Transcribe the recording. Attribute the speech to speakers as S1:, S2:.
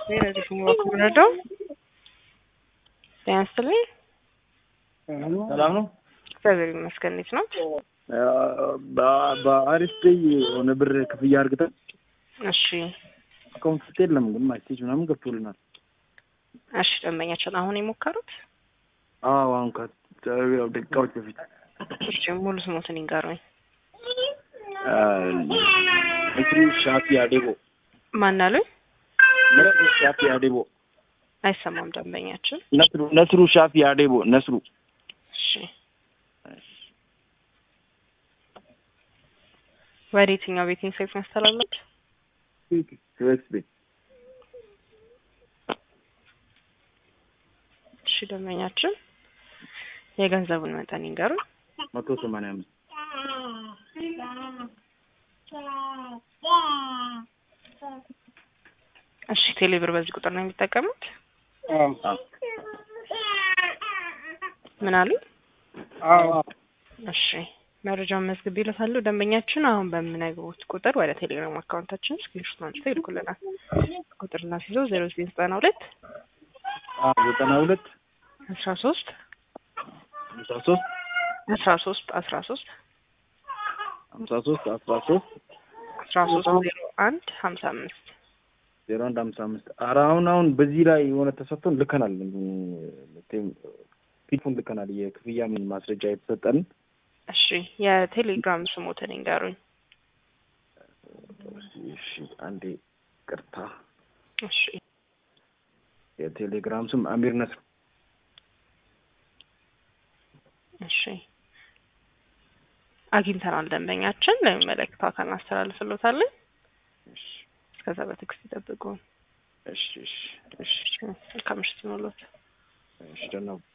S1: ለዚህ ወክምረዳው ጤና ይስጥልኝ።
S2: ሰላም ነው።
S1: እግዚአብሔር ይመስገን። እንዴት ነው?
S2: በአሪፍ ፔይ የሆነ ብር ክፍያ አርግተን
S1: እሺ
S2: አካውንት ውስጥ የለም ግን ማስቴጅ ምናምን ገብቶልናል።
S1: እሺ ደንበኛችን አሁን የሞከሩት
S2: አዎ አሁን ከደቂቃዎች በፊት
S1: እሺ ሙሉ ስሞትን ይንገሩኝ።
S2: ነስሩ ሻፊ አዴቦ
S1: ማን አሉኝ?
S2: ነስሩ ሻፊ አዴቦ
S1: አይሰማም ደንበኛችን።
S2: ነስሩ ነስሩ ሻፊ አዴቦ ነስሩ
S1: እሺ ወደ የትኛው ቤቲንግ ሳይት ያስተላለች?
S2: ዩኤክስ ቤት
S1: እሺ ደንበኛችን የገንዘቡን መጠን ይንገሩኝ።
S2: መቶ ሰማንያ አምስት
S1: እሺ ቴሌብር በዚህ ቁጥር ነው የሚጠቀሙት? ምን አሉ? እሺ መረጃውን መዝግብ ይልታሉ። ደንበኛችን አሁን በምነግሩት ቁጥር ወደ ቴሌግራም አካውንታችን ስክሪንሾት አንስተው ይልኩልናል። ቁጥር እናስይዘው ዜሮ ዘጠኝ ዘጠና ሁለት
S2: ዘጠና ሁለት
S1: አስራ ሶስት
S2: ሀምሳ ሶስት
S1: አስራ ሶስት አስራ ሶስት
S2: ሀምሳ ሶስት አስራ ሶስት
S1: አስራ ሶስት ዜሮ አንድ ሀምሳ አምስት
S2: ዜሮ አንድ ሀምሳ አምስት ኧረ አሁን አሁን በዚህ ላይ የሆነ ተሰጥቶን ልከናል። ፊቱን ልከናል። የክፍያ ምን ማስረጃ የተሰጠን
S1: እሺ የቴሌግራም ስሞትን ይንገሩኝ።
S2: እሺ አንዴ ቅርታ።
S1: እሺ
S2: የቴሌግራም ስም አሚር ነስር።
S1: እሺ አግኝተናል። ደንበኛችን ለሚመለከተው አካል እናስተላልፍሎታለን። እስከዛ በትዕግስት ይጠብቁ።
S2: እሺ እሺ እሺ
S1: መልካም ምሽት ይሁንልዎት።
S2: እሺ ደህና